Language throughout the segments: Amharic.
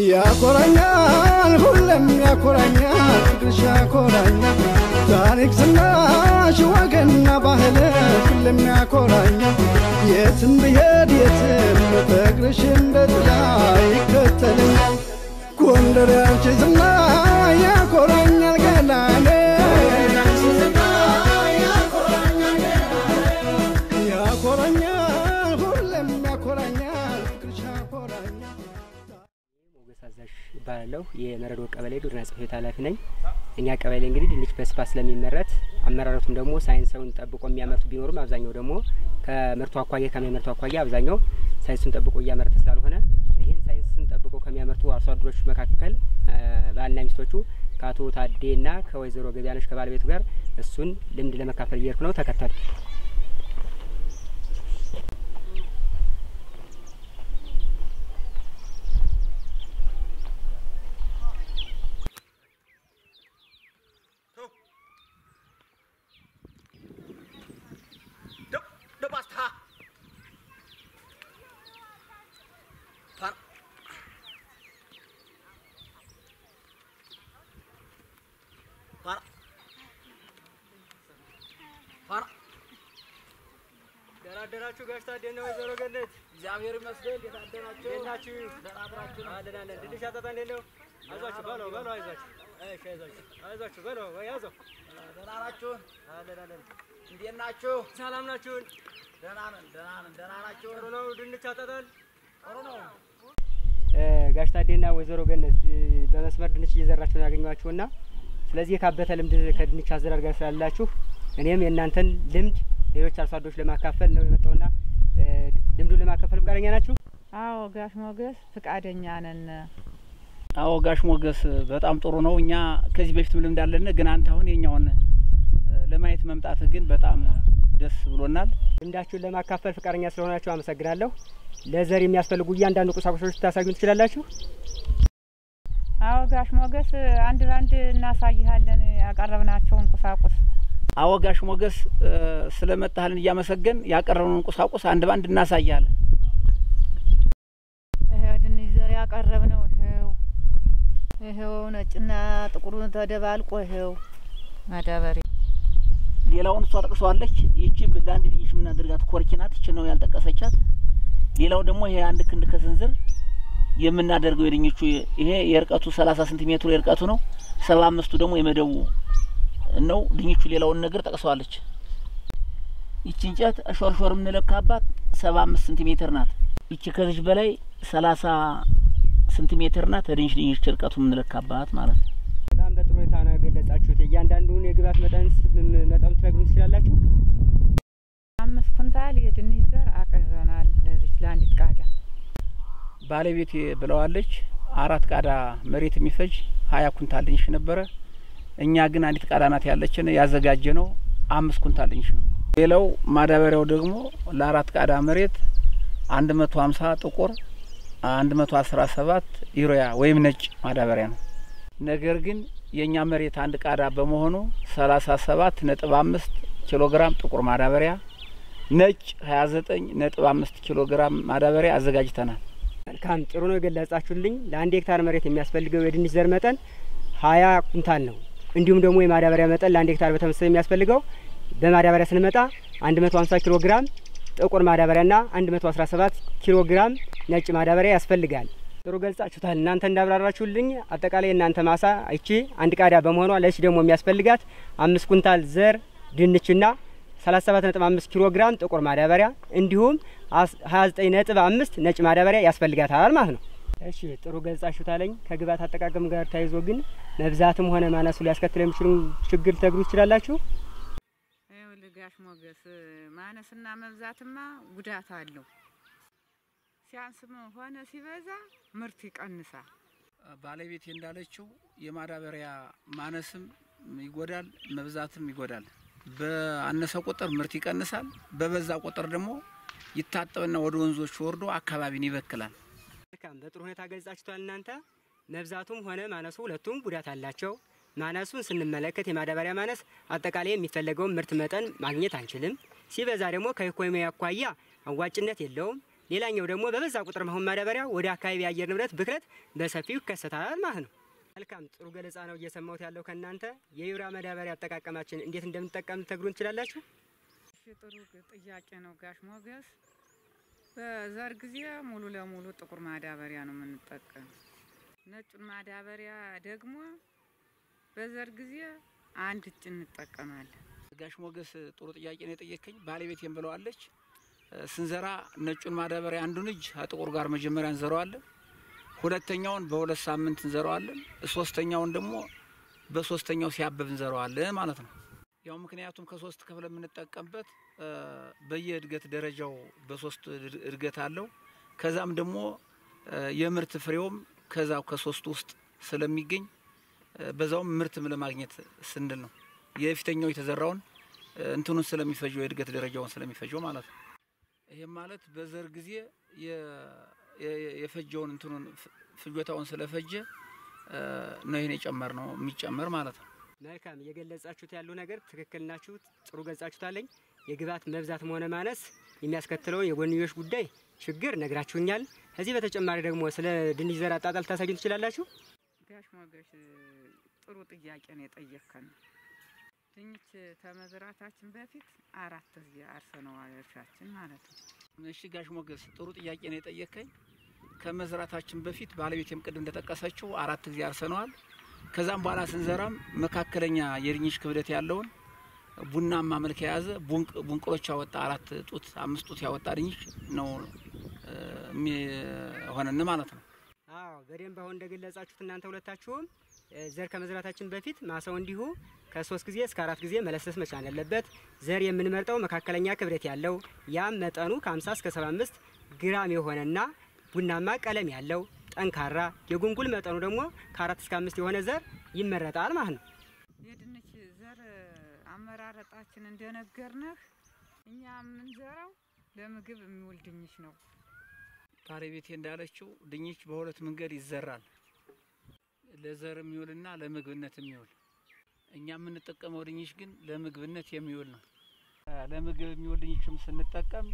ያኮራኛል ሁሌም ያኮራኛል ፍቅርሽ ያኮራኛል ታሪክ ዝናሽ ወገንና ባህል ሁሌም ያኮራኛል የትም ብሄድ የትም ፍቅርሽ እንደ ጥላ ይከተለኛል ጎንደር ያንቺ ዝና ያኮራኛል ገላኔ ያኮራኛል ሁሌም ያኮራኛል ፍቅርሽ ያኮራኛል ሞገስ አዛዥ እባላለሁ። የመረዶ ቀበሌ ግብርና ጽሕፈት ቤት ኃላፊ ነኝ። እኛ ቀበሌ እንግዲህ ድንች በስፋት ስለሚመረት አመራረቱም ደግሞ ሳይንሳውን ጠብቆ የሚያመርቱ ቢኖሩም አብዛኛው ደግሞ ከምርቱ አኳያ ከሚያመርቱ አኳያ አብዛኛው ሳይንሱን ጠብቆ እያመረተ ስላልሆነ ይህን ሳይንስን ጠብቆ ከሚያመርቱ አርሶ አደሮች መካከል ባልና ሚስቶቹ ከአቶ ታዴና ከወይዘሮ ገቢያነች ከባለቤቱ ጋር እሱን ልምድ ለመካፈል እየሄድኩ ነው። ተከተሉ። Đâu basta. Para. Para. para ደህና አደራችሁ ጋሽ ታዴና ወይዘሮ ገነት እግዚአብሔር ይመስገን። እንዴት አደራችሁ? እንዴት ናችሁ? ደህና አደራችሁ? አለን አለን። ድንች አጠጣ እንዴት ነው? አይዟችሁ በለው በለው አይዟችሁ እሺ፣ አይዟችሁ። አይዟችሁ በለው ወይ ያዘው ደህና ናችሁ? አለን አለን። እንዴት ናችሁ? ሰላም ናችሁን? ደህና ነን፣ ደህና ነን። ደህና ናችሁ? ጥሩ ነው። ድንች አጠጣል ጥሩ ነው። ጋሽ ታዴና ወይዘሮ ገነት በመስመር ድንች እየዘራችሁ ነው ያገኘኋችሁና ስለዚህ የካበተ ልምድ ከድንች አዘራር ጋር ስላላችሁ እኔም የእናንተን ልምድ ሌሎች አርሶ አደሮች ለማካፈል ነው የመጣውና ልምዱን ለማካፈል ፈቃደኛ ናችሁ? አዎ ጋሽ ሞገስ ፍቃደኛ ነን። አዎ ጋሽ ሞገስ በጣም ጥሩ ነው። እኛ ከዚህ በፊትም ልምድ አለን፣ ግን አንተ አሁን የኛውን ለማየት መምጣት ግን በጣም ደስ ብሎናል። ልምዳችሁን ለማካፈል ፈቃደኛ ስለሆናችሁ አመሰግናለሁ። ለዘር የሚያስፈልጉ እያንዳንዱ ቁሳቁሶች ታሳዩን ትችላላችሁ? አዎ ጋሽ ሞገስ አንድ ባንድ እናሳይሃለን ያቀረብናቸውን ቁሳቁስ። አዎ ጋሽ ሞገስ ስለመጣህልን እያመሰገን ያቀረብነውን ቁሳቁስ አንድ ባንድ እናሳያለን። ይኸው ድንች ዘር ያቀረብነው ይኸው ይኸው ነጭና ጥቁሩን ተደባልቆ ይኸው ማዳበሪያ ሌላውን እሷ ጠቅሰዋለች። ይቺ ለአንድ ልጅ የምናደርጋት ኮርኪ ናት። ይቺ ነው ያልጠቀሰቻት። ሌላው ደግሞ ይሄ አንድ ክንድ ከስንዝር የምናደርገው የድኞቹ ይሄ የእርቀቱ ሰላሳ ሴንቲሜትሩ የእርቀቱ ነው። ሰባ አምስቱ ደግሞ የመደቡ ነው። ድኞቹ ሌላውን ነገር ጠቅሰዋለች። ይቺ እንጨት ሾርሾር የምንለካባት ሰባ አምስት ሴንቲሜትር ናት። ይቺ ከዚች በላይ ሰላሳ ሴንቲሜትር ናት። ድንች ድንች እርቀቱ የምንለካባት ማለት ነው። በጣም በጥሩ ሁኔታ ነው የገለጻችሁት። እያንዳንዱን የግብዓት መጠን መጠኑ ትነግሩን ትችላላችሁ? አምስት ኩንታል የድንች ዘር አቅርበናል ለዚች ለአንዲት ቃዳ። ባለቤቴ ብለዋለች አራት ቃዳ መሬት የሚፈጅ ሀያ ኩንታል ድንች ነበረ። እኛ ግን አንዲት ቃዳ ናት ያለችን ያዘጋጀ ነው አምስት ኩንታል ድንች ነው። ሌላው ማዳበሪያው ደግሞ ለአራት ቃዳ መሬት አንድ መቶ ሀምሳ ጥቁር አንድ መቶ አስራ ሰባት ዩሪያ ወይም ነጭ ማዳበሪያ ነው። ነገር ግን የእኛ መሬት አንድ ቃዳ በመሆኑ ሰላሳ ሰባት ነጥብ አምስት ኪሎ ግራም ጥቁር ማዳበሪያ ነጭ ሀያ ዘጠኝ ነጥብ አምስት ኪሎ ግራም ማዳበሪያ አዘጋጅተናል። መልካም ጥሩ ነው የገለጻችሁልኝ። ለአንድ ሄክታር መሬት የሚያስፈልገው የድንች ዘር መጠን ሀያ ኩንታል ነው። እንዲሁም ደግሞ የማዳበሪያ መጠን ለአንድ ሄክታር በተመሳሳይ የሚያስፈልገው በማዳበሪያ ስንመጣ አንድ መቶ ሀምሳ ኪሎ ግራም ጥቁር ማዳበሪያና አንድ መቶ አስራ ሰባት ኪሎ ግራም ነጭ ማዳበሪያ ያስፈልጋል። ጥሩ ገልጻችሁታል። እናንተ እንዳብራራችሁልኝ አጠቃላይ የእናንተ ማሳ ይቺ አንድ ቃዳ በመሆኗ ለዚህ ደግሞ የሚያስፈልጋት አምስት ኩንታል ዘር ድንችና 37.5 ኪሎ ግራም ጥቁር ማዳበሪያ እንዲሁም 29.5 ነጭ ማዳበሪያ ያስፈልጋታል ማለት ነው። እሺ ጥሩ ገልጻችሁታለኝ። ከግብዓት አጠቃቀም ጋር ተያይዞ ግን መብዛትም ሆነ ማነሱ ሊያስከትል የሚችሉ ችግር ልትነግሩ ትችላላችሁ? ይኸውልህ ጋሽ ሞገስ ማነስና መብዛትማ ጉዳት አለው። ሲያንስም ሆነ ሲበዛ ምርት ይቀንሳል። ባለቤቴ እንዳለችው የማዳበሪያ ማነስም ይጎዳል፣ መብዛትም ይጎዳል። በአነሰ ቁጥር ምርት ይቀንሳል፣ በበዛ ቁጥር ደግሞ ይታጠብና ወደ ወንዞች ወርዶ አካባቢን ይበክላል። መልካም በጥሩ ሁኔታ ገልጻችኋል። እናንተ መብዛቱም ሆነ ማነሱ ሁለቱም ጉዳት አላቸው። ማነሱን ስንመለከት የማዳበሪያ ማነስ አጠቃላይ የሚፈለገውን ምርት መጠን ማግኘት አንችልም። ሲበዛ ደግሞ ከኢኮኖሚ አኳያ አዋጭነት የለውም። ሌላኛው ደግሞ በበዛ ቁጥር መሆን ማዳበሪያ ወደ አካባቢ የአየር ንብረት ብክለት በሰፊው ይከሰታል ማለት ነው። መልካም ጥሩ ገለጻ ነው እየሰማሁት ያለው ከእናንተ። የዩሪያ ማዳበሪያ አጠቃቀማችን እንዴት እንደምንጠቀም ልትነግሩን ትችላላችሁ? እሺ ጥሩ ጥያቄ ነው ጋሽ ሞገስ። በዘር ጊዜ ሙሉ ለሙሉ ጥቁር ማዳበሪያ ነው የምንጠቀም። ነጩን ማዳበሪያ ደግሞ በዘር ጊዜ አንድ እጭ እንጠቀማለን። ጋሽ ሞገስ ጥሩ ጥያቄ ነው የጠየከኝ። ባለቤቴም ብለዋለች። ስንዘራ ነጩን ማዳበሪያ አንዱን እጅ ከጥቁር ጋር መጀመሪያ እንዘረዋለን። ሁለተኛውን በሁለት ሳምንት እንዘረዋለን። ሶስተኛውን ደግሞ በሶስተኛው ሲያብብ እንዘረዋለን ማለት ነው። ያው ምክንያቱም ከሶስት ክፍል የምንጠቀምበት በየእድገት ደረጃው በሶስት እድገት አለው። ከዛም ደግሞ የምርት ፍሬውም ከዛው ከሶስቱ ውስጥ ስለሚገኝ በዛውም ምርትም ለማግኘት ስንል ነው የፊተኛው የተዘራውን እንትኑን ስለሚፈጀው የእድገት ደረጃውን ስለሚፈጀው ማለት ነው። ይህም ማለት በዘር ጊዜ የፈጀውን እንትኑን ፍጆታውን ስለፈጀ ነው ይህን የጨመር ነው የሚጨመር ማለት ነው። መልካም እየገለጻችሁት ያሉ ነገር ትክክል ናችሁ። ጥሩ ገጻችሁታለኝ። የግብዓት መብዛትም ሆነ ማነስ የሚያስከትለውን የጎንዮሽ ጉዳይ ችግር ነግራችሁኛል። ከዚህ በተጨማሪ ደግሞ ስለ ድንች ዘር አጣጣል ታሳዩን ትችላላችሁ? ጋሽ ሞገስ ጥሩ ጥያቄ ነው የጠየከን። ድንች ከመዝራታችን በፊት አራት ጊዜ አርሰነዋል እርሻችን ማለት ነው። እሺ ጋሽ ሞገስ ጥሩ ጥያቄ ነው የጠየከኝ። ከመዝራታችን በፊት ባለቤቴም ቅድም እንደጠቀሰችው አራት ጊዜ አርሰነዋል። ከዛም በኋላ ስንዘራም መካከለኛ የድንች ክብደት ያለውን ቡናማ መልክ የያዘ ቡንቅሎች ያወጣ አራት ጡት አምስት ጡት ያወጣ ድንች ነው የሚሆነን ማለት ነው። አዎ በደንብ አሁን እንደገለጻችሁት እናንተ ሁለታችሁም ዘር ከመዝራታችን በፊት ማሳው እንዲሁ ከሶስት ጊዜ እስከ አራት ጊዜ መለሰስ መቻል ያለበት። ዘር የምንመርጠው መካከለኛ ክብደት ያለው ያም መጠኑ ከ50 እስከ 75 ግራም የሆነና ቡናማ ቀለም ያለው ጠንካራ የጉንጉል መጠኑ ደግሞ ከአራት እስከ አምስት የሆነ ዘር ይመረጣል ማለት ነው። የድንች ዘር አመራረጣችን እንደነገርነህ እኛ የምንዘራው ለምግብ የሚውል ድንች ነው። ባለቤቴ እንዳለችው ድንች በሁለት መንገድ ይዘራል። ለዘር የሚውልና ለምግብነት የሚውል እኛ የምንጠቀመው ድንች ግን ለምግብነት የሚውል ነው። ለምግብ የሚውል ድንችም ስንጠቀም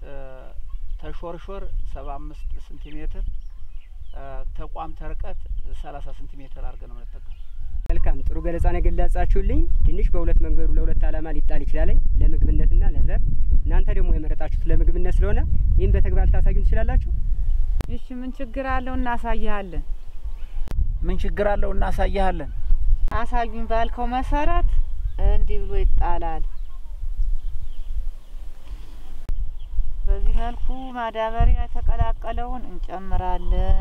ተሾርሾር ሰባ አምስት ሴንቲሜትር ተቋም ተርቀት ሰላሳ ሴንቲሜትር አድርገን ነው የምንጠቀም። መልካም ጥሩ ገለጻ ነው የገለጻችሁልኝ። ድንች በሁለት መንገዱ ለሁለት ዓላማ ሊጣል ይችላል፣ ለምግብነትና ለዘር። እናንተ ደግሞ የመረጣችሁት ለምግብነት ስለሆነ ይህን በተግባር ልታሳዩን ትችላላችሁ? እሺ ምን ችግር አለው? እናሳይሃለን። ምን ችግር አለው? እናሳይሃለን። አሳዩኝ ባልከው መሰረት እንዲህ ብሎ ይጣላል። በዚህ መልኩ ማዳበሪያ የተቀላቀለውን እንጨምራለን።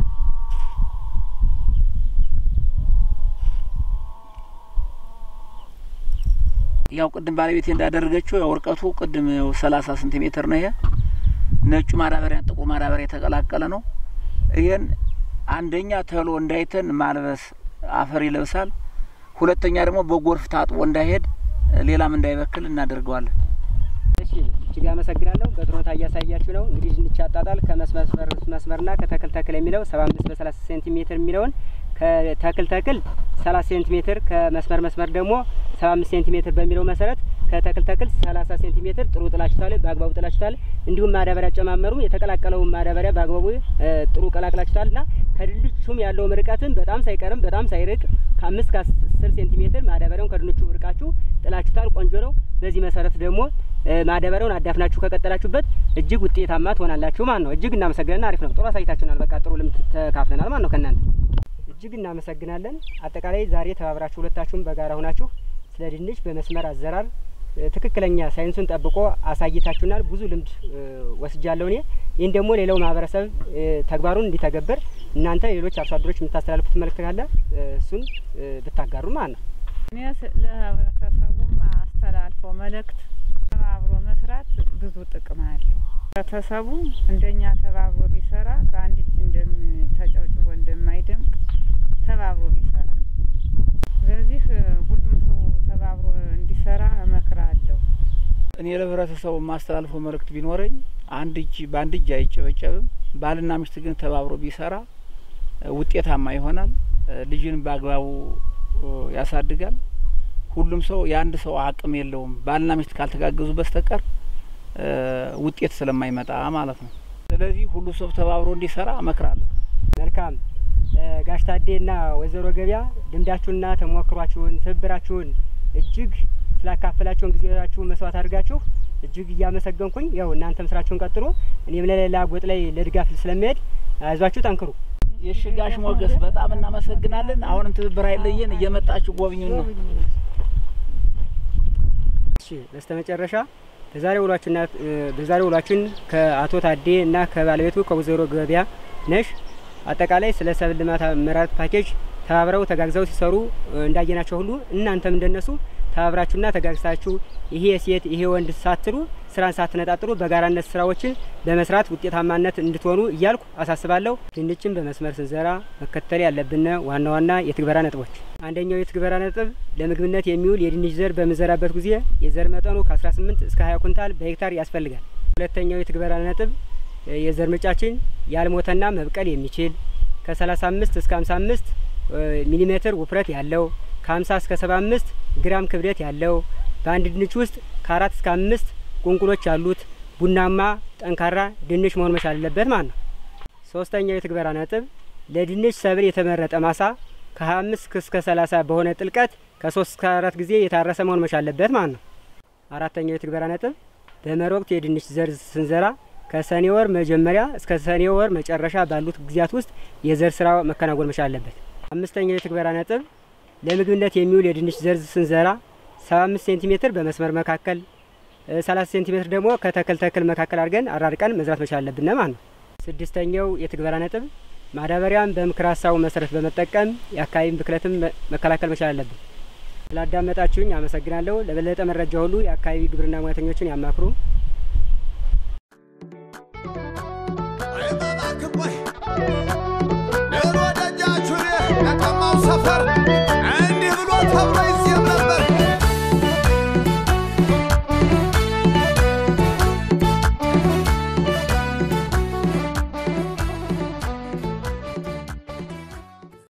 ያው ቅድም ባለቤቴ እንዳደረገችው ያው እርቀቱ ቅድም ያው ሰላሳ ሴንቲሜትር ነው። ይሄ ነጩ ማዳበሪያ ጥቁር ማዳበሪያ የተቀላቀለ ነው። ይሄን አንደኛ ተሎ እንዳይተን ማልበስ አፈር ይለብሳል። ሁለተኛ ደግሞ በጎርፍ ታጥቦ እንዳይሄድ ሌላም እንዳይበክል እናደርገዋለን። እሺ እጅግ አመሰግናለሁ። በጥሮታ እያሳያችሁ ነው። እንግዲህ ድንች አጣጣል ከመስመር መስመርና ከተክል ተክል የሚለው ሰባ አምስት በሰላሳ ሴንቲሜትር የሚለውን ከተክል ተክል ሰላሳ ሴንቲሜትር ከመስመር መስመር ደግሞ ሰባ አምስት ሴንቲሜትር በሚለው መሰረት ከተክል ተክል ሰላሳ ሴንቲሜትር ጥሩ ጥላችሁታል፣ በአግባቡ ጥላችሁታል። እንዲሁም ማዳበሪያ ጨማመሩ የተቀላቀለውን ማዳበሪያ በአግባቡ ጥሩ ቀላቅላችሁታል እና ከድንቹም ያለውም ርቀትን በጣም ሳይቀርም በጣም ሳይርቅ ከአምስት ከአስር ሴንቲሜትር ማዳበሪያውን ከድንቹ ርቃችሁ ጥላችሁታል። ቆንጆ ነው። በዚህ መሰረት ደግሞ ማዳበሪያውን አዳፍናችሁ ከቀጠላችሁበት እጅግ ውጤታማ ትሆናላችሁ ማለት ነው። እጅግ እናመሰግናለን። አሪፍ ነው። ጥሩ አሳይታችሁናል። በቃ ጥሩ ልምድ ተካፍለናል ማለት ነው ከእናንተ እጅግ እናመሰግናለን። አጠቃላይ ዛሬ ተባብራችሁ ሁለታችሁም በጋራ ሆናችሁ ስለ ድንች በመስመር አዘራር ትክክለኛ ሳይንሱን ጠብቆ አሳይታችሁናል። ብዙ ልምድ ወስጃለሁ እኔ። ይህን ደግሞ ሌላው ማህበረሰብ ተግባሩን እንዲተገብር እናንተ ሌሎች አርሶ አደሮች የምታስተላልፉት መልእክት ካለ እሱን ብታጋሩ ማለት ነው። እኔ ለህብረተሰቡም አስተላልፈው መልእክት ተባብሮ መስራት ብዙ ጥቅም አለው። ህብረተሰቡ እንደኛ ተባብሮ ቢሰራ በአንድ እጅ እንደም ተጨብጭቦ እንደማይደምቅ ተባብሮ ቢሰራ ስለዚህ ሁሉም ሰው ተባብሮ እንዲሰራ እመክራለሁ። እኔ ለህብረተሰቡ የማስተላልፈው መልእክት ቢኖረኝ አንድ እጅ በአንድ እጅ አይጨበጨብም። ባልና ሚስት ግን ተባብሮ ቢሰራ ውጤታማ ይሆናል። ልጅን በአግባቡ ያሳድጋል። ሁሉም ሰው የአንድ ሰው አቅም የለውም። ባልና ሚስት ካልተጋገዙ በስተቀር ውጤት ስለማይመጣ ማለት ነው። ስለዚህ ሁሉ ሰው ተባብሮ እንዲሰራ እመክራለሁ። መልካም እ፣ ጋሽ ታዴና ወይዘሮ ገበያ ልምዳችሁንና ተሞክሯችሁን ትብብራችሁን እጅግ ስላካፈላችሁን ጊዜያችሁን መስዋዕት አድርጋችሁ እጅግ እያመሰገንኩኝ ያው እናንተም ስራችሁን ቀጥሎ እኔም ለሌላ ጎጥ ላይ ለድጋፍ ስለሚሄድ አይዟችሁ ጠንክሩ። የሽጋሽ ሞገስ በጣም እናመሰግናለን። አሁንም ትብብር አይለየን፣ እየመጣችሁ ጎብኙን ነው። እሺ በስተመጨረሻ በዛሬ ውሏችንና እ፣ በዛሬ ውሏችን ከአቶ ታዴ እና ከባለቤቱ ከወይዘሮ ገበያ ነሽ አጠቃላይ ስለ ሰብል ልማት አመራረት ፓኬጅ ተባብረው ተጋግዘው ሲሰሩ እ፣ እንዳየናቸው ሁሉ እናንተም እንደነሱ ተባብራችሁና ተጋግዛችሁ ይሄ ሴት ይሄ ወንድ ሳትሉ ስራን ሳትነጣጥሩ በጋራነት ስራዎችን በመስራት ውጤታማነት እንድትሆኑ እያልኩ አሳስባለሁ። ድንችን በመስመር ስንዘራ መከተል ያለብን ዋና ዋና የትግበራ ነጥቦች፣ አንደኛው የትግበራ ነጥብ ለምግብነት የሚውል የድንች ዘር በምንዘራበት ጊዜ የዘር መጠኑ ከ18 እስከ 20 ኩንታል በሄክታር ያስፈልጋል። ሁለተኛው የትግበራ ነጥብ እ፣ የዘር ምርጫችን ያልሞተና መብቀል የሚችል ከ35 እስከ 55 ሚሊሜትር ውፍረት ያለው ከ50 እስከ 75 ግራም ክብደት ያለው በአንድ ድንች ውስጥ ከአራት እስከ አምስት ቁንቁሎች ያሉት ቡናማ ጠንካራ ድንች መሆን መቻል አለበት ማለት ነው። ሶስተኛው የትግበራ ነጥብ ለድንች ሰብል የተመረጠ ማሳ ከ25 እስከ 30 በሆነ ጥልቀት ከ3 እስከ 4 ጊዜ የታረሰ መሆን መቻል አለበት ማለት ነው። አራተኛው የትግበራ ነጥብ በመኸር ወቅት የድንች ዘር ስንዘራ ከሰኔ ወር መጀመሪያ እስከ ሰኔ ወር መጨረሻ ባሉት ጊዜያት ውስጥ የዘር ስራ መከናወን መቻል አለበት። አምስተኛው የትግበራ ነጥብ ለምግብነት የሚውል የድንች ዘር ስንዘራ 75 ሴንቲሜትር በመስመር መካከል እ፣ 30 ሴንቲሜትር ደግሞ ከተክል ተክል መካከል አድርገን አራርቀን መዝራት መቻል አለብን ማለት ነው። ስድስተኛው የትግበራ ነጥብ ማዳበሪያን በምክር ሀሳቡ መሰረት በመጠቀም የአካባቢን ብክለትም መ- መከላከል መቻል አለብን። ስላዳመጣችሁኝ አመሰግናለሁ። ለበለጠ መረጃ ሁሉ የአካባቢ ግብርና ሙያተኞችን ያማክሩ።